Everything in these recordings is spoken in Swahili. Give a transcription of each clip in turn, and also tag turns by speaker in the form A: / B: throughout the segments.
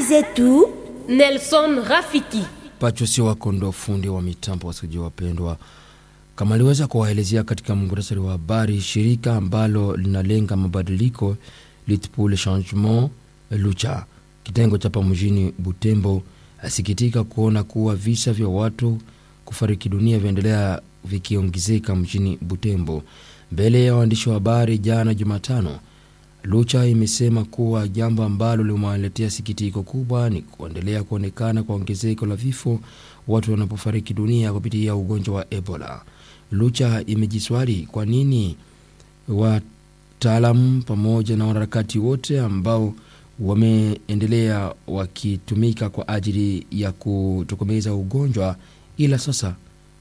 A: zetu
B: Nelson Rafiki.
C: Pacho sio wako ndo fundi wa mitambo, wasikilizaji wapendwa, kama aliweza kuwaelezea katika muhtasari wa habari, shirika ambalo linalenga mabadiliko Lutte pour le Changement Lucha kitengo cha hapa mjini Butembo asikitika kuona kuwa visa vya watu kufariki dunia vyaendelea vikiongezeka mjini Butembo. Mbele ya waandishi wa habari jana Jumatano, Lucha imesema kuwa jambo ambalo limewaletea sikitiko kubwa ni kuendelea kuonekana kwa ongezeko la vifo watu wanapofariki dunia kupitia ugonjwa wa Ebola. Lucha imejiswali kwa nini wataalamu pamoja na wanaharakati wote ambao wameendelea wakitumika kwa ajili ya kutokomeza ugonjwa, ila sasa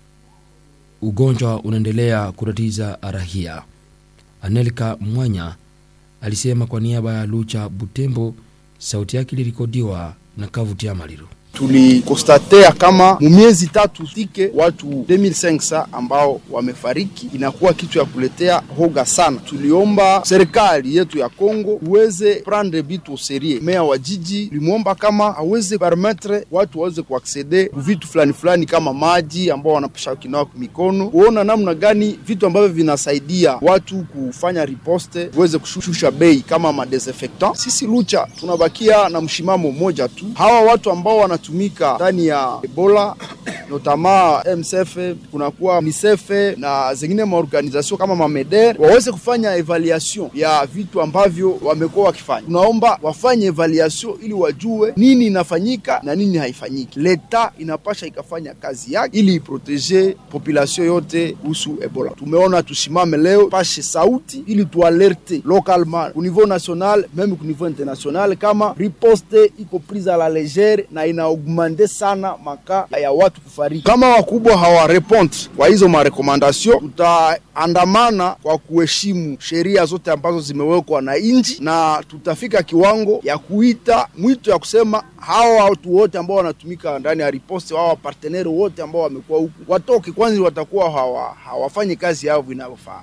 C: ugonjwa unaendelea kutatiza rahia. Anelka Mwanya alisema kwa niaba ya Lucha Butembo. Sauti yake ilirekodiwa na Kavutia Maliro.
D: Tulikostatea kama mumiezi tatu tike watu 2500 ambao wamefariki, inakuwa kitu ya kuletea hoga sana. Tuliomba serikali yetu ya Kongo uweze prendre bitu serie. Meya wa jiji limwomba kama aweze permettre watu waweze kuaksede vitu fulani fulani kama maji ambao wanapasha kinawa mikono, kuona namna gani vitu ambavyo vinasaidia watu kufanya riposte uweze kushusha bei kama madesinfectant. Sisi Lucha tunabakia na mshimamo mmoja tu, hawa watu ambao wana tumika ndani ya Ebola notama MSF kunakuwa misefe na zingine maorganizasio kama mameder waweze kufanya evaluation ya vitu ambavyo wamekuwa wakifanya. Tunaomba wafanye evaluation ili wajue nini inafanyika na nini haifanyiki. Leta inapasha ikafanya kazi yake ili iprotege population yote kuhusu Ebola. Tumeona tusimame leo pashe sauti ili tualerte localement ku niveau national meme ku niveau international kama riposte iko prise a la legere na ina augmente sana maka ya watu kufariki. Kama wakubwa hawarepond kwa hizo marekomandasyon, tutaandamana kwa kuheshimu sheria zote ambazo zimewekwa na nchi, na tutafika kiwango ya kuita mwito ya kusema hawa watu wote ambao wanatumika ndani ya riposte, hawa parteneri wote ambao wamekuwa huku watoke kwanza, watakuwa hawa, hawafanyi kazi yao vinavyofaa.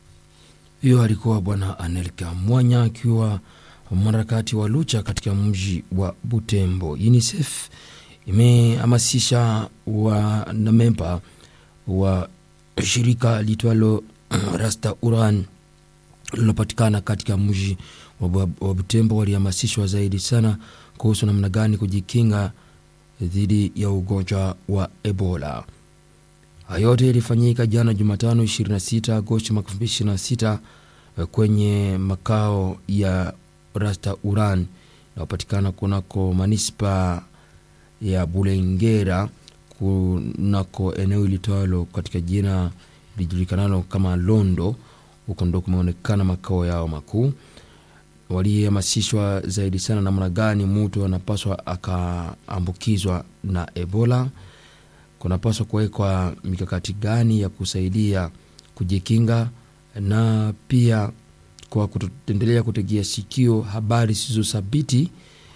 C: Hiyo alikuwa Bwana Anelka Mwanya akiwa mwanaharakati wa Lucha katika mji wa Butembo. UNICEF imehamasisha wanamemba wa shirika litwalo Rasta Uran lililopatikana katika mji wa Butembo, walihamasishwa zaidi sana kuhusu namna gani kujikinga dhidi ya ugonjwa wa Ebola. Hayo yote ilifanyika jana Jumatano 26 Agosti mwaka 2026 kwenye makao ya Rasta Uran inayopatikana kunako manispa ya Bulengera kunako eneo ilitwalo katika jina lijulikanalo kama Londo. Huko ndo kumeonekana makao yao makuu. Walihamasishwa zaidi sana namna gani mtu anapaswa akaambukizwa na Ebola, kunapaswa kuwekwa mikakati gani ya kusaidia kujikinga na pia kwa kuendelea kutegea sikio habari zisizothabiti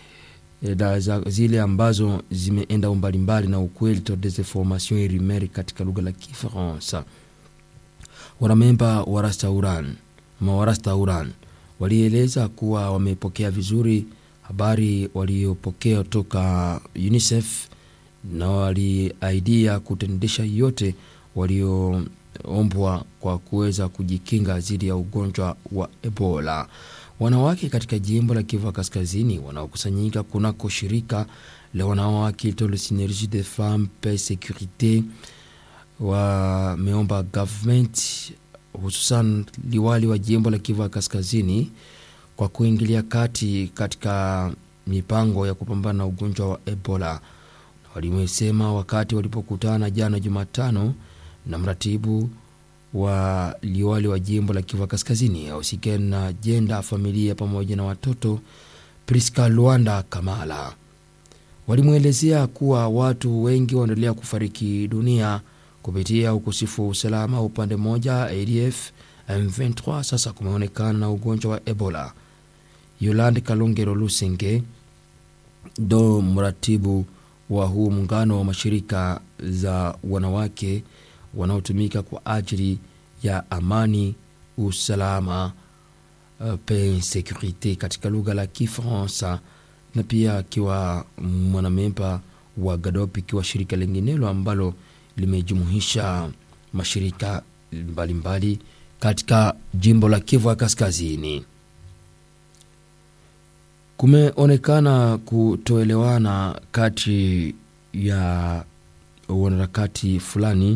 C: zile ambazo zimeenda mbalimbali na ukweli to desinformation rumeur katika lugha la Kifaransa. Wanamemba wa Rastauran ma wa Rastauran walieleza kuwa wamepokea vizuri habari waliopokea toka UNICEF na waliaidia kutendesha yote walioombwa kwa kuweza kujikinga dhidi ya ugonjwa wa Ebola. Wanawake katika jimbo la Kivu Kaskazini wanaokusanyika kunako shirika la wanawake le Synergie des Femmes Paix Securite wameomba government hususan liwali wa jimbo la Kivu Kaskazini kwa kuingilia kati katika mipango ya kupambana na ugonjwa wa Ebola. Walimesema wakati walipokutana jana Jumatano na mratibu wa liwali wa jimbo la Kivu Kaskazini ausikani na jenda familia pamoja na watoto, Priska Luanda Kamala, walimwelezea kuwa watu wengi wanaendelea kufariki dunia kupitia ukosefu wa usalama upande mmoja ADF M23. Sasa kumeonekana na ugonjwa wa Ebola. Yolande Kalongero Lusenge ndo mratibu wa huu muungano wa mashirika za wanawake wanaotumika kwa ajili ya amani, usalama, uh, paix securite katika lugha la Kifaransa na pia akiwa mwanamemba wa GADOP, ikiwa shirika linginelo ambalo limejumuisha mashirika mbalimbali mbali katika jimbo la Kivu ya Kaskazini. Kumeonekana kutoelewana kati ya wanaharakati fulani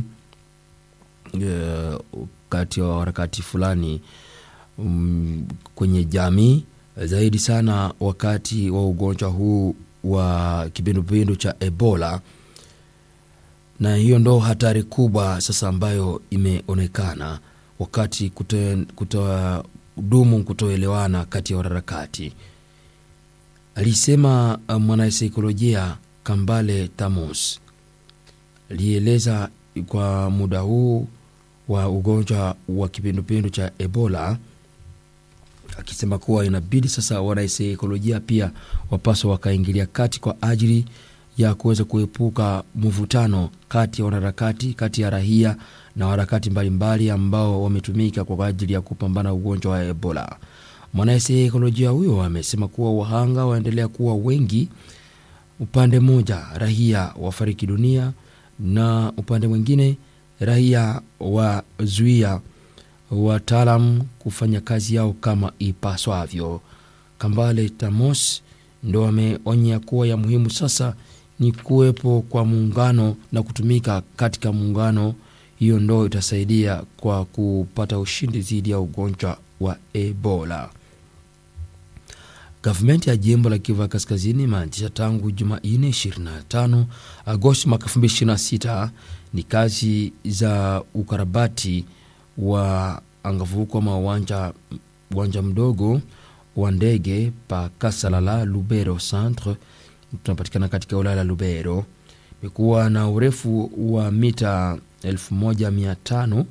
C: uh, kati ya wanaharakati fulani um, kwenye jamii zaidi sana wakati wa ugonjwa huu wa kipindupindu cha Ebola, na hiyo ndo hatari kubwa sasa ambayo imeonekana wakati kutodumu kutoelewana kati ya wanaharakati, alisema mwanasaikolojia Kambale Tamos. Alieleza kwa muda huu wa ugonjwa wa kipindupindu cha Ebola akisema kuwa inabidi sasa wanasaikolojia pia wapaswa wakaingilia kati kwa ajili ya kuweza kuepuka mvutano kati ya wanaharakati, kati ya rahia na waharakati mbalimbali ambao wametumika kwa ajili ya kupambana ugonjwa wa Ebola. Mwanasaikolojia huyo amesema kuwa wahanga waendelea kuwa wengi, upande mmoja rahia wafariki dunia na upande mwingine rahia wazuia wataalam kufanya kazi yao kama ipaswavyo. Kambale Tamos ndo ameonya kuwa ya muhimu sasa ni kuwepo kwa muungano na kutumika katika muungano, hiyo ndo itasaidia kwa kupata ushindi dhidi ya ugonjwa wa Ebola. Gavumenti ya jimbo la Kivu Kaskazini imeanzisha tangu Jumanne 25 Agosti mwaka 2026 ni kazi za ukarabati wa angavuko ama uwanja uwanja mdogo wa ndege pa Kasalala Lubero Centre, tunapatikana katika wilaya la Lubero. Imekuwa na urefu wa mita 1500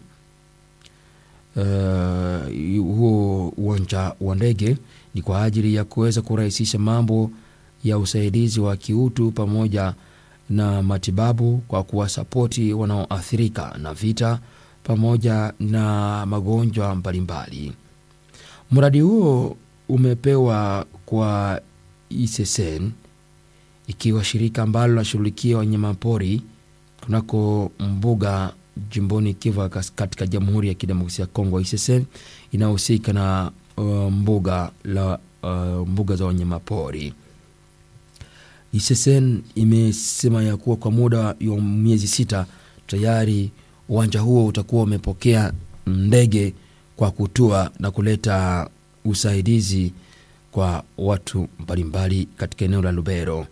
C: uh, huo uwanja wa ndege ni kwa ajili ya kuweza kurahisisha mambo ya usaidizi wa kiutu pamoja na matibabu kwa kuwasapoti wanaoathirika na vita pamoja na magonjwa mbalimbali. Mradi huo umepewa kwa ISSN ikiwa shirika ambalo linashughulikia wanyamapori kunako mbuga jimboni Kivu katika Jamhuri ya Kidemokrasia ya Kongo. ISSN inahusika na uh, mbuga la uh, mbuga za wanyamapori. ISSN imesema ya kuwa kwa muda wa miezi sita tayari uwanja huo utakuwa umepokea ndege kwa kutua na kuleta usaidizi kwa watu mbalimbali katika eneo la Lubero.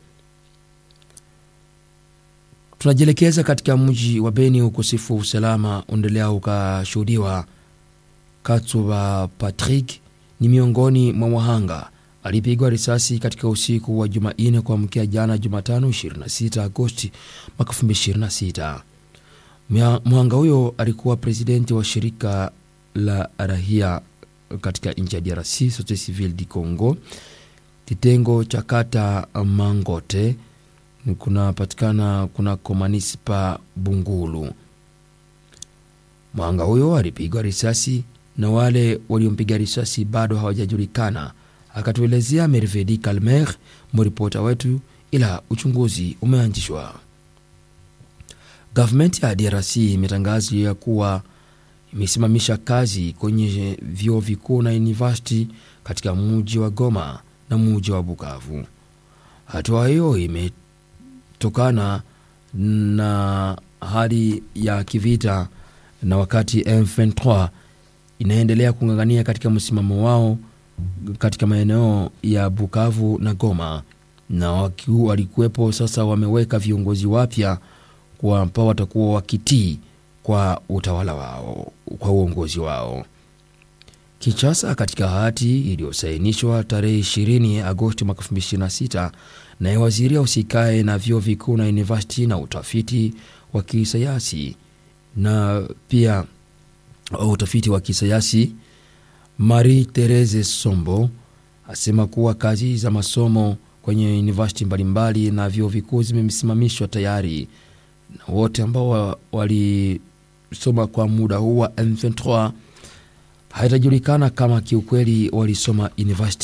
C: Tunajielekeza katika mji wa Beni. Ukosefu wa usalama uendelea ukashuhudiwa. Katsuba Patrick ni miongoni mwa wahanga alipigwa risasi katika usiku wa Jumanne kuamkia jana Jumatano 26 Agosti mwaka 2026. Mhanga huyo alikuwa presidenti wa shirika la rahia katika nchi ya DRC, Societe Civile du Congo, kitengo cha kata Mangote kunapatikana kunako manispa Bungulu. Mhanga huyo alipigwa risasi na wale waliompiga risasi bado hawajajulikana, akatuelezea Mervedi Calmer, mripota wetu, ila uchunguzi umeanzishwa. Gavumenti ya DRC imetangaza ya kuwa imesimamisha kazi kwenye vyuo vikuu na university katika mji wa Goma na mji wa Bukavu. Hatua hiyo imetokana na hali ya kivita na wakati M23 inaendelea kung'ang'ania katika msimamo wao katika maeneo ya Bukavu na Goma, na walikuwepo sasa, wameweka viongozi wapya ambao watakuwa wakitii kwa utawala wao, kwa uongozi wao. Kinshasa, katika hati iliyosainishwa tarehe 20 Agosti mwaka 2026 naye waziri usikae na vyuo vikuu na university na utafiti wa kisayansi na pia utafiti wa kisayansi Marie Therese Sombo asema kuwa kazi za masomo kwenye university mbalimbali na vyuo vikuu zimesimamishwa tayari na wote ambao walisoma kwa muda huu wa M23 haitajulikana kama kiukweli walisoma university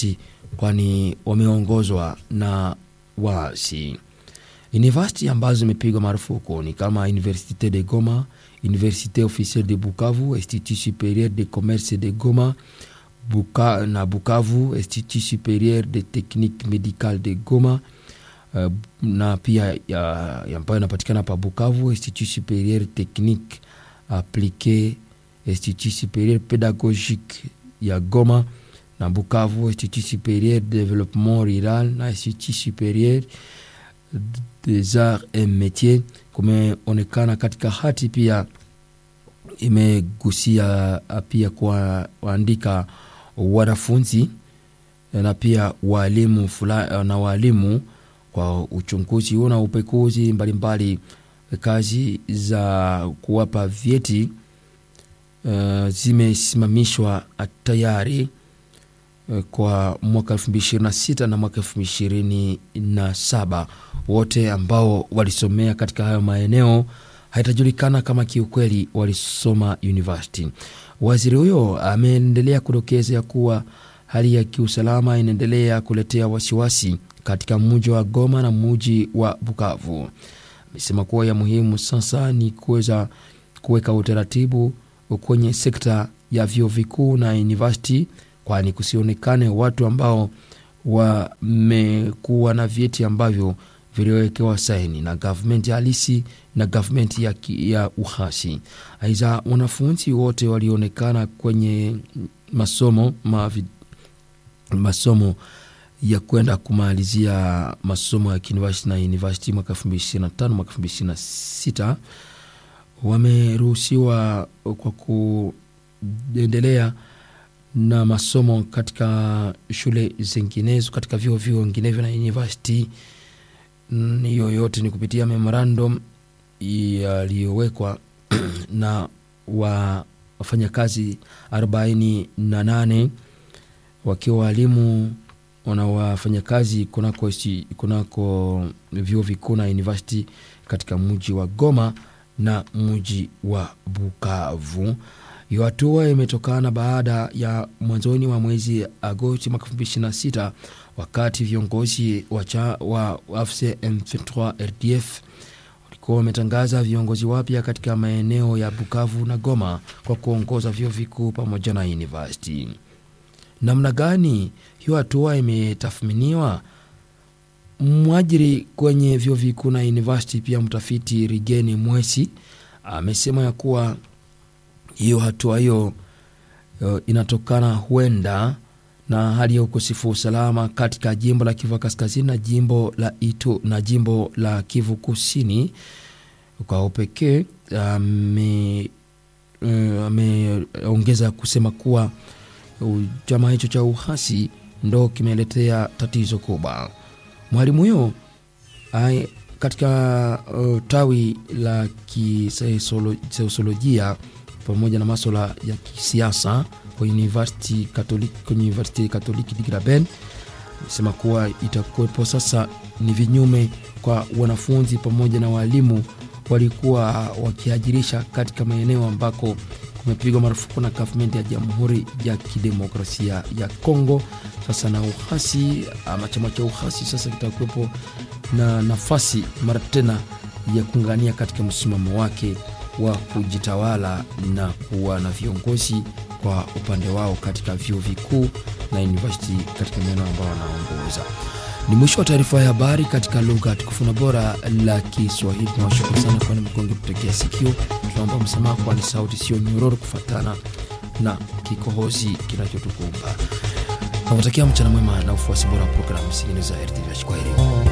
C: kwani wameongozwa na waasi. University ambazo zimepigwa marufuku ni kama Universite de Goma, Universite Officielle de Bukavu, Institut Supérieur de Commerce de Goma Buka, na Bukavu, Institut Supérieur de Technique Médicale de Goma uh, na pia ambayo inapatikana pa Bukavu, Institut Supérieur Technique Appliquée, Institut Supérieur Pédagogique ya Goma na Bukavu, Institut Supérieur de Développement Rural na Institut Supérieur des Arts et Métiers. Kumeonekana katika hati pia imegusia pia kuandika wanafunzi na pia walimu fula, na walimu kwa uchunguzi huu na upekuzi mbalimbali kazi za kuwapa vyeti uh, zimesimamishwa tayari uh, kwa mwaka 2026 na mwaka 2027 wote ambao walisomea katika hayo maeneo haitajulikana kama kiukweli walisoma university. Waziri huyo ameendelea kudokeza kuwa hali ya kiusalama inaendelea kuletea wasiwasi katika mji wa Goma na mji wa Bukavu. Amesema kuwa ya muhimu sasa ni kuweza kuweka utaratibu kwenye sekta ya vyuo vikuu na university, kwani kusionekane watu ambao wamekuwa na vyeti ambavyo viliwekewa saini na gavumenti halisi na gavumenti ya, ya uhasi. Aidha, wanafunzi wote walionekana kwenye masomo mavi, masomo ya kwenda kumalizia masomo ya kiuniversity na university mwaka 2025 mwaka 2026 wameruhusiwa kwa kuendelea na masomo katika shule zinginezo katika vyuo vyuo vinginevyo na university hiyo yote ni kupitia memorandum yaliyowekwa na wa wafanyakazi 48 wakiwa walimu na wafanyakazi kunako, kunako vyuo vikuu na university katika mji wa Goma na mji wa Bukavu. Hiyo hatua imetokana baada ya mwanzoni wa mwezi Agosti mwaka 2026 wakati viongozi wa AFC M23 RDF walikuwa wametangaza viongozi wapya katika maeneo ya Bukavu na Goma kwa kuongoza vyuo vikuu pamoja na university. Namna gani hiyo hatua imetathminiwa? Mwajiri kwenye vyuo vikuu na university pia mtafiti Rigeni Mwesi amesema ya kuwa hiyo hatua hiyo uh, inatokana huenda na hali ya ukosefu wa usalama katika jimbo la Kivu Kaskazini na jimbo la Itu na jimbo la Kivu Kusini. Kwa upekee ameongeza uh, kusema kuwa uh, chama hicho cha uhasi ndo kimeletea tatizo kubwa. Mwalimu huyo katika uh, tawi la kisosiolojia pamoja na maswala ya kisiasa kwa University Catholic, kwenye University Catholic de Graben amesema kuwa itakuwepo sasa ni vinyume kwa wanafunzi pamoja na walimu walikuwa wakiajirisha katika maeneo ambako kumepigwa marufuku na gavumenti ya Jamhuri ya Kidemokrasia ya Kongo. Sasa na uhasi ama chama cha uhasi sasa kitakuwepo na nafasi mara tena ya kuungania katika msimamo wake wa kujitawala na kuwa na viongozi kwa upande wao katika vyuo vikuu na university katika maeneo ambayo wanaongoza. Ni mwisho wa taarifa ya habari katika lugha tukufu na bora la Kiswahili. Tunawashukuru sana kwani mkonge kutekea sikio. Tunaomba msamaha kwani sauti sio nyororo kufatana na kikohozi kinachotukumba. Nawatakia mchana mwema na ufuasi bora wa programu zingine za RTV. Kwaheri.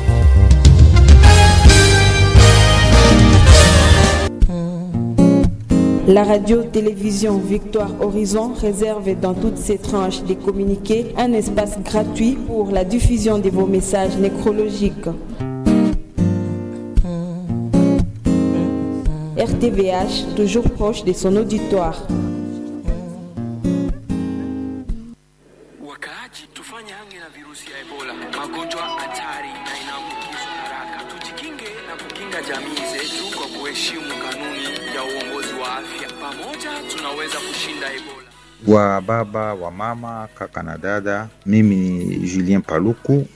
A: La radio-télévision Victoire Horizon réserve dans toutes ses tranches des communiqués un espace gratuit pour la diffusion de vos messages nécrologiques. RTVH, toujours proche de son auditoire.
E: Wakaaji, tufanye hange na virusi ya Ebola, magonjwa hatari na inaambukizwa haraka. Tujikinge na kukinga jamii zetu kwa kuheshimu kanuni ya uongozi wa afya. Pamoja tunaweza kushinda Ebola.
F: wa baba wa mama kaka na dada. Mimi ni Julien Paluku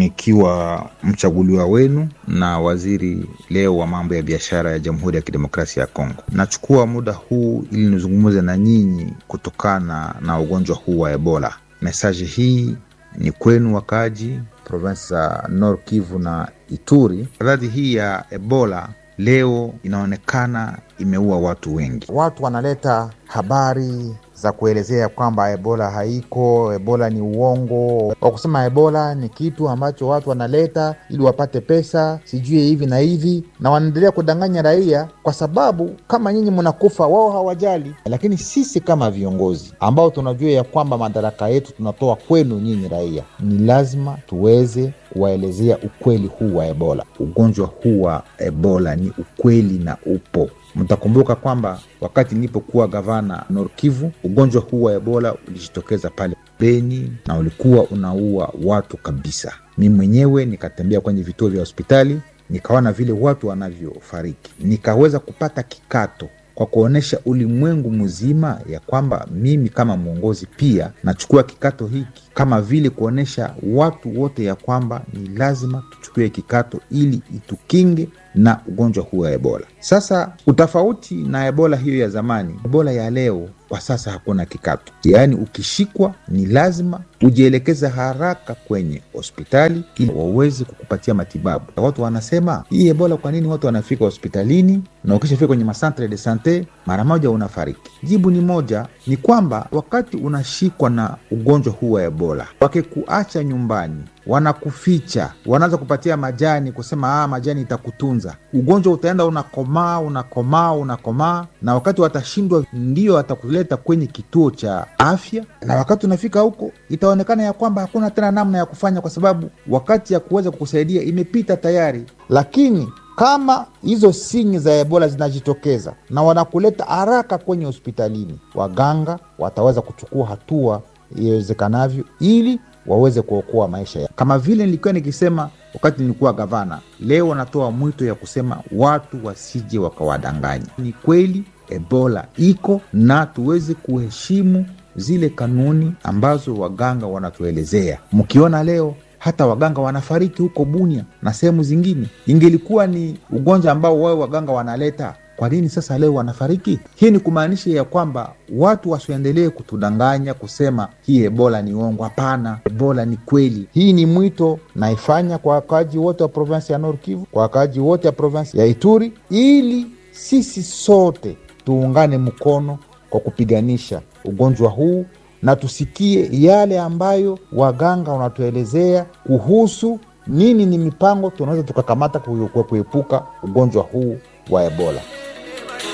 F: nikiwa mchaguliwa wenu na waziri leo wa mambo ya biashara ya Jamhuri ya Kidemokrasia ya Kongo. Nachukua muda huu ili nizungumze na nyinyi kutokana na ugonjwa huu wa Ebola. Mesaji hii ni kwenu wakaaji provinsi za Nord Kivu na Ituri. Radhi hii ya Ebola leo inaonekana imeua watu wengi.
G: Watu wanaleta habari za kuelezea kwamba ebola haiko, ebola ni uongo, wa kusema ebola ni kitu ambacho watu wanaleta ili wapate pesa, sijui hivi na hivi, na wanaendelea kudanganya raia, kwa sababu kama nyinyi mnakufa, wao hawajali. Lakini sisi kama viongozi ambao tunajua ya kwamba madaraka yetu tunatoa kwenu nyinyi raia, ni lazima tuweze kuwaelezea ukweli huu wa ebola.
F: Ugonjwa huu wa Ebola ni ukweli na upo. Mtakumbuka kwamba wakati nilipokuwa gavana Nord Kivu, ugonjwa huu wa Ebola ulijitokeza pale Beni na ulikuwa unaua watu kabisa. Mi mwenyewe nikatembea kwenye vituo vya hospitali, nikaona vile watu wanavyofariki, nikaweza kupata kikato kwa kuonyesha ulimwengu mzima ya kwamba mimi kama mwongozi pia nachukua kikato hiki, kama vile kuonyesha watu wote ya kwamba ni lazima tuchukue kikato ili itukinge na ugonjwa huu wa Ebola. Sasa utofauti na Ebola hiyo ya zamani, Ebola ya leo kwa sasa hakuna kikato, yaani ukishikwa ni lazima ujielekeza haraka kwenye hospitali ili waweze kukupatia matibabu. Watu wanasema hii Ebola, kwa nini watu wanafika hospitalini na ukishafika kwenye masantre de sante mara moja unafariki? Jibu ni moja, ni kwamba wakati unashikwa na ugonjwa huu wa Ebola, wakikuacha nyumbani wanakuficha, wanaanza kupatia majani, kusema ah, majani itakutunza. Ugonjwa utaenda unakomaa, unakomaa, unakomaa, na wakati watashindwa, ndio watakuleta kwenye kituo cha afya, na wakati unafika huko itaonekana ya kwamba hakuna tena namna ya kufanya, kwa sababu wakati ya kuweza kukusaidia imepita tayari.
G: Lakini kama hizo sinyi za ebola zinajitokeza na wanakuleta haraka kwenye hospitalini, waganga wataweza kuchukua hatua iwezekanavyo ili waweze kuokoa maisha ya.
F: Kama vile nilikuwa nikisema wakati nilikuwa gavana, leo natoa mwito ya kusema watu wasije wakawadanganya. Ni kweli ebola iko na tuweze kuheshimu zile kanuni ambazo waganga wanatuelezea. Mkiona leo hata waganga wanafariki huko Bunia na sehemu zingine, ingelikuwa ni ugonjwa ambao wao waganga wanaleta kwa nini sasa leo wanafariki? Hii ni kumaanisha ya kwamba watu wasiendelee kutudanganya kusema hii ebola ni uongo. Hapana, ebola ni kweli.
G: Hii ni mwito naifanya kwa wakaaji wote wa provinsi ya Nord Kivu, kwa wakaaji wote wa provinsi ya Ituri, ili sisi sote tuungane mkono kwa kupiganisha ugonjwa huu na tusikie yale ambayo waganga wanatuelezea kuhusu nini ni mipango tunaweza tukakamata kuepuka ugonjwa huu wa ebola.